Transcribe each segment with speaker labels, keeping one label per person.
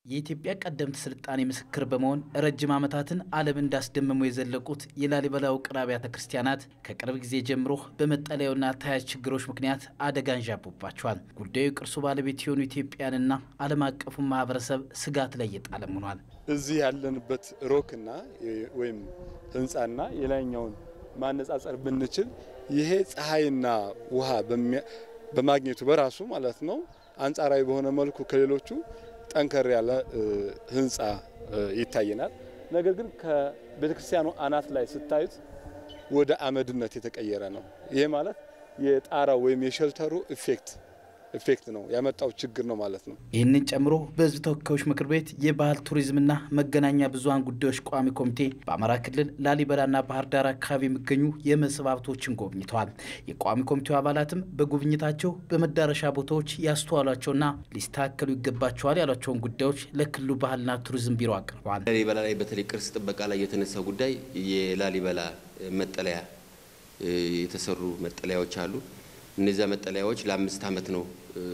Speaker 1: የኢትዮጵያ ቀደምት ስልጣኔ ምስክር በመሆን ረጅም ዓመታትን ዓለም እንዳስደመሙ የዘለቁት የላሊበላ ውቅር አብያተ ክርስቲያናት ከቅርብ ጊዜ ጀምሮ በመጠለያውና ተያያዥ ችግሮች ምክንያት አደጋ አንዣቦባቸዋል። ጉዳዩ ቅርሱ ባለቤት የሆኑ ኢትዮጵያንና ዓለም አቀፉን ማህበረሰብ ስጋት ላይ እየጣለም ሆኗል።
Speaker 2: እዚህ ያለንበት ሮክና ወይም ህንፃና የላይኛውን ማነጻጸር ብንችል ይሄ ፀሐይና ውሃ በማግኘቱ በራሱ ማለት ነው አንጻራዊ በሆነ መልኩ ከሌሎቹ ጠንከር ያለ ህንፃ ይታየናል። ነገር ግን ከቤተክርስቲያኑ አናት ላይ ስታዩት ወደ አመድነት የተቀየረ ነው። ይሄ ማለት የጣራው ወይም የሸልተሩ ኢፌክት ኢፌክት ነው ያመጣው ችግር ነው ማለት ነው።
Speaker 1: ይህንን ጨምሮ በህዝብ ተወካዮች ምክር ቤት የባህል ቱሪዝምና መገናኛ ብዙኃን ጉዳዮች ቋሚ ኮሚቴ በአማራ ክልል ላሊበላና ባህር ዳር አካባቢ የሚገኙ የመስህብ ሀብቶችን ጎብኝተዋል። የቋሚ ኮሚቴው አባላትም በጉብኝታቸው በመዳረሻ ቦታዎች ያስተዋሏቸውና ሊስተካከሉ ይገባቸዋል ያሏቸውን ጉዳዮች ለክልሉ ባህልና ቱሪዝም ቢሮ አቅርበዋል።
Speaker 3: ላሊበላ ላይ በተለይ ቅርስ ጥበቃ ላይ የተነሳው ጉዳይ የላሊበላ መጠለያ የተሰሩ መጠለያዎች አሉ። እነዚያ መጠለያዎች ለአምስት ዓመት ነው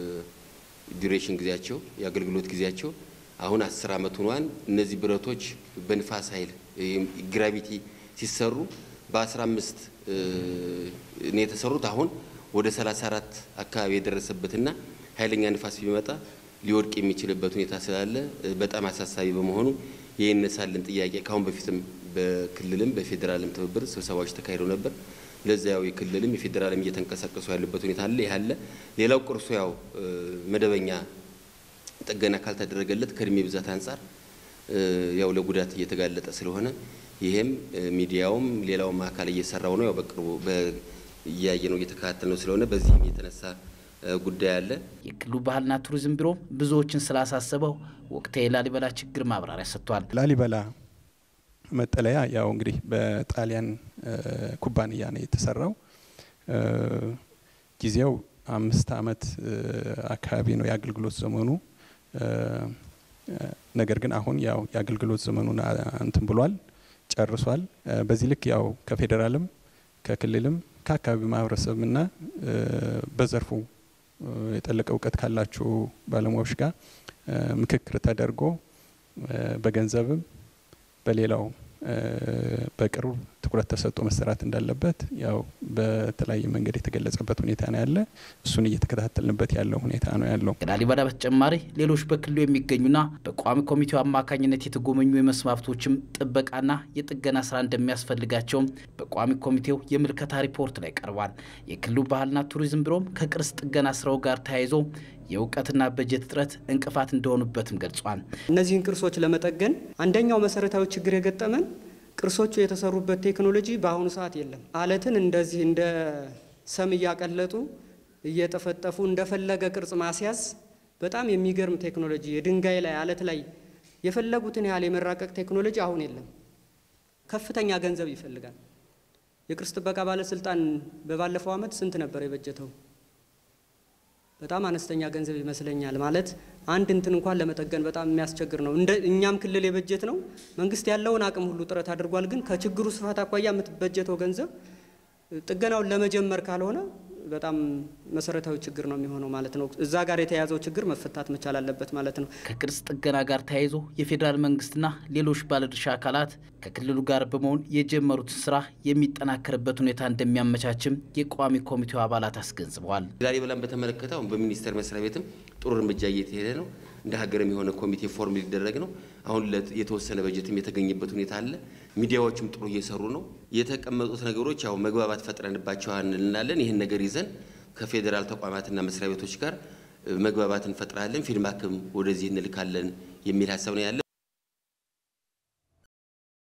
Speaker 3: ዱሬሽን ጊዜያቸው የአገልግሎት ጊዜያቸው። አሁን አስር ዓመት ሆኗን። እነዚህ ብረቶች በንፋስ ኃይል ግራቪቲ ሲሰሩ በ15 ነው የተሰሩት። አሁን ወደ 34 አካባቢ የደረሰበትና ኃይለኛ ንፋስ ቢመጣ ሊወድቅ የሚችልበት ሁኔታ ስላለ በጣም አሳሳቢ በመሆኑ የይነሳልን ጥያቄ ከአሁን በፊትም በክልልም በፌዴራልም ትብብር ስብሰባዎች ተካሂደው ነበር። ለዚያው የክልልም የፌዴራልም እየተንቀሳቀሱ ያሉበት ሁኔታ አለ። ይህ አለ። ሌላው ቅርሱ ያው መደበኛ ጥገና ካልተደረገለት ከእድሜ ብዛት አንጻር ያው ለጉዳት እየተጋለጠ ስለሆነ ይሄም ሚዲያውም ሌላውም አካል እየሰራው ነው። ያው በቅርቡ እያየ ነው እየተከታተል ነው ስለሆነ በዚህም የተነሳ ጉዳይ አለ።
Speaker 1: የክልሉ ባህልና ቱሪዝም ቢሮ ብዙዎችን ስላሳሰበው ወቅታዊ የላሊበላ ችግር ማብራሪያ ሰጥቷል።
Speaker 4: ላሊበላ መጠለያ ያው እንግዲህ በጣሊያን ኩባንያ ነው የተሰራው። ጊዜው አምስት ዓመት አካባቢ ነው የአገልግሎት ዘመኑ። ነገር ግን አሁን ያው የአገልግሎት ዘመኑን እንትን ብሏል ጨርሷል። በዚህ ልክ ያው ከፌዴራልም ከክልልም ከአካባቢ ማህበረሰብና በዘርፉ የጠለቀ እውቀት ካላቸው ባለሙያዎች ጋር ምክክር ተደርጎ በገንዘብም በሌላው በቅርብ ትኩረት ተሰጥቶ መሰራት እንዳለበት ያው በተለያየ መንገድ የተገለጸበት ሁኔታ ነው ያለ። እሱን እየተከታተልንበት ያለው ሁኔታ ነው ያለው።
Speaker 1: ከላሊበላ በተጨማሪ ሌሎች በክልሉ የሚገኙና በቋሚ ኮሚቴው አማካኝነት የተጎበኙ የመስህብ ሀብቶችም ጥበቃና የጥገና ስራ እንደሚያስፈልጋቸውም በቋሚ ኮሚቴው የምልከታ ሪፖርት ላይ ቀርቧል። የክልሉ ባህልና ቱሪዝም ቢሮም ከቅርስ ጥገና ስራው ጋር ተያይዞ የእውቀትና በጀት እጥረት እንቅፋት እንደሆኑበትም ገልጿል።
Speaker 5: እነዚህን ቅርሶች ለመጠገን አንደኛው መሰረታዊ ችግር የገጠመን ቅርሶቹ የተሰሩበት ቴክኖሎጂ በአሁኑ ሰዓት የለም። አለትን እንደዚህ እንደ ሰም እያቀለጡ እየጠፈጠፉ እንደፈለገ ቅርጽ ማስያዝ በጣም የሚገርም ቴክኖሎጂ፣ የድንጋይ ላይ አለት ላይ የፈለጉትን ያህል የመራቀቅ ቴክኖሎጂ አሁን የለም። ከፍተኛ ገንዘብ ይፈልጋል። የቅርስ ጥበቃ ባለስልጣን በባለፈው ዓመት ስንት ነበር የበጀተው? በጣም አነስተኛ ገንዘብ ይመስለኛል። ማለት አንድ እንትን እንኳን ለመጠገን በጣም የሚያስቸግር ነው። እንደ እኛም ክልል የበጀት ነው መንግስት ያለውን አቅም ሁሉ ጥረት አድርጓል። ግን ከችግሩ ስፋት አኳያ የምትበጀተው ገንዘብ ጥገናውን ለመጀመር ካልሆነ በጣም መሰረታዊ ችግር ነው የሚሆነው ማለት ነው። እዛ ጋር የተያዘው ችግር መፈታት መቻል አለበት ማለት ነው።
Speaker 1: ከቅርስ ጥገና ጋር ተያይዞ የፌዴራል መንግስትና ሌሎች ባለድርሻ አካላት ከክልሉ ጋር በመሆን የጀመሩት ስራ የሚጠናከርበት ሁኔታ እንደሚያመቻችም የቋሚ ኮሚቴው አባላት አስገንዝበዋል።
Speaker 3: ላሊበላን በተመለከተ አሁን በሚኒስቴር መስሪያ ቤትም ጥሩ እርምጃ እየተሄደ ነው። እንደ ሀገርም የሆነ ኮሚቴ ፎርም ሊደረግ ነው። አሁን የተወሰነ በጀትም የተገኘበት ሁኔታ አለ። ሚዲያዎችም ጥሩ እየሰሩ ነው። የተቀመጡት ነገሮች ያው መግባባት ፈጥረንባቸዋል እንላለን። ይህን ነገር ይዘን ከፌዴራል ተቋማትና መስሪያ ቤቶች ጋር መግባባት እንፈጥራለን። ፊድባክም ወደዚህ እንልካለን የሚል ሀሳብ ነው ያለ